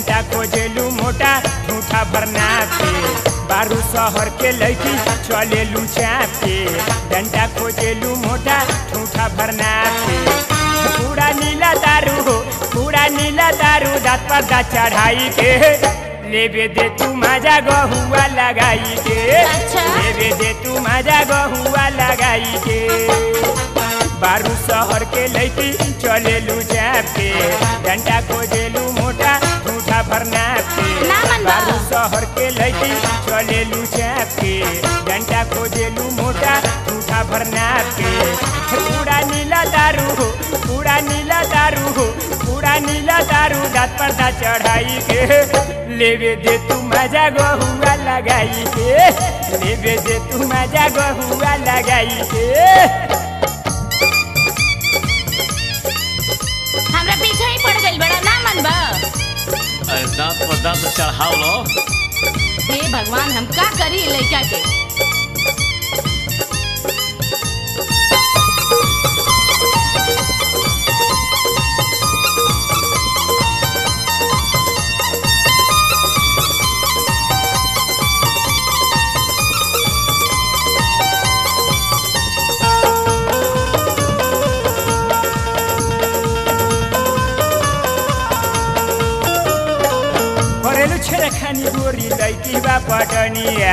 डंडा खोजेलू मोटा झूठा भरना पे बारू शहर के लड़की चलेलू चापे डंडा खोजेलू मोटा झूठा भरना पे पूरा नीला दारू हो पूरा नीला दारू दाँत पर दाँत चढ़ाई के लेबे दे तू मजा गहुआ लगाई के अच्छा। लेबे दे तू मजा गहुआ लगाई के बारू शहर के लैती चलेलू जापे डंडा खोजेलू मोटा झूठा भरना पे ना मन बा। बारू शहर के लैती चलेलू जापे डंडा खोजेलू मोटा झूठा भरना पे पूरा नीला दारू हो पूरा नीला दारू हो पूरा नीला दारू दाँत पर दाँत चढ़ाई के लेवे दे तू मजा गहुआ लगाई के लेवे दे तू मजा गहुआ लगाई के हमरा पीछे ही पड़ गइल बड़ा ना मन बा अरे दांत पर दांत चढ़ाव लो हे भगवान हम का करी लइका के करेलु छेड़खानी गोरी लैकी बा पटनिया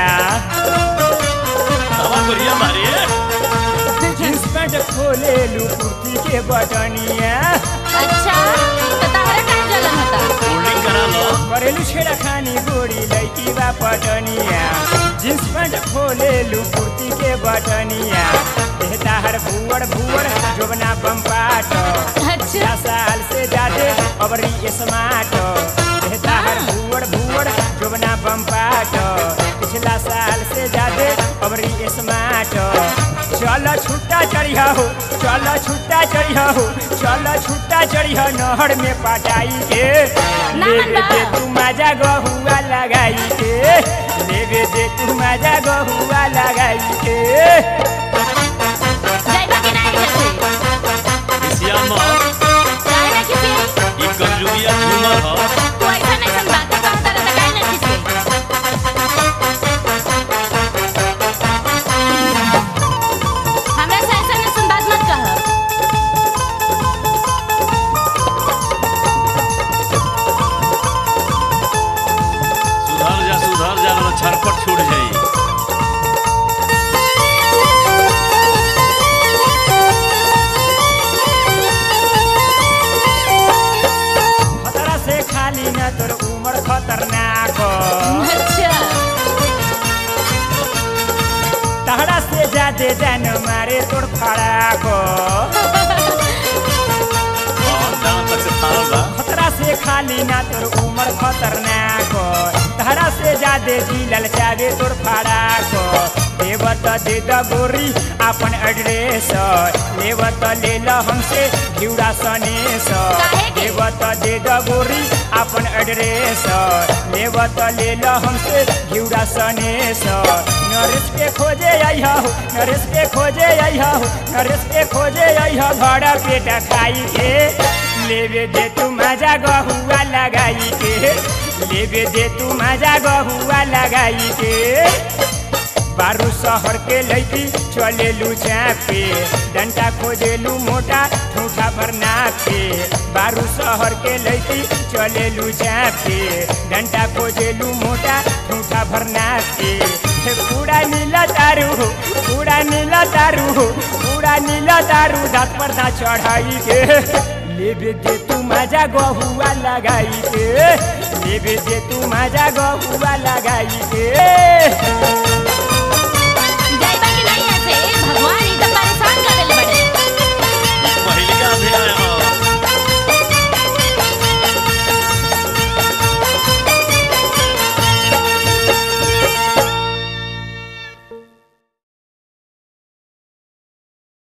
हवा करिया मारे जींस पैंट खोलेलु कुर्ती के बटनिया अच्छा तो तहरा का जलन होता होल्डिंग करा लो करेलु छेड़खानी गोरी लैकी बा पटनिया जींस पैंट खोलेलु कुर्ती के बटनिया देहता हर भुवर भुवर जोबना बम्पाट अच्छा दस साल से ज्यादा अबरी स्मार्ट देहता हर भुवर भुवर जोबना बम्पाट पिछला साल से ज्यादा अबरी स्मार्ट चल छुट्टा चढ़िया हो चल छुट्टा चढ़िया हो चल छुट्टा चढ़िया नहर में पटाई के ना लेवे मनबा। दे तू मजा गहुआ लगाई के लेवे दे तू मजा गहुआ लगाई के जाइबा कि नहीं जैसे एशिया में काहे ना किसी ई गंजुगिया झूमर हो तू ऐसा नहीं सन बातें कहता रहता काहे ना किसी हमरा से ऐसा नहीं सन बात मत कह सुधर जा सुधर जा ना छरपट छूट जाई खतरा से खाली न तोर उम्र खतरनाक अच्छा तहरा से जादे जान मारे तोर फड़ाक और दांत तक से फाड़ल बा खतरा से खाली न तोर उम्र खतरनाक तहरा से जादे जी ललचावे तोर फड़ाक देव त दे द गोरी अपन एड्रेस लेव त ले ल हमसे घिउरा सनेस काहे के? देव त दे द गोरी अपन एड्रेस लेव त ले ल हमसे घिउरा सनेस नरेश के खोजे आइहा हो नरेश के खोजे आइहा हो नरेश के खोजे आइहा भाड़ा पेट खाई के लेवे दे तू मजा गहुआ लगाई के लेवे दे तू मजा गहुआ लगाई के बारू शहर के लैती चलेलू चापे डंडा खोजेलू मोटा ठूठा भरना पे बारू शहर के लैती चलेलू चापे डंडा खोजेलू मोटा ठूठा भरना पे हे पूरा नीला दारू हो पूरा नीला दारू हो पूरा नीला दारू दाँत पर दाँत चढ़ाई के लेबे दे तू मजा गहुआ लगाई के लेबे दे तू मजा गहुआ लगाई के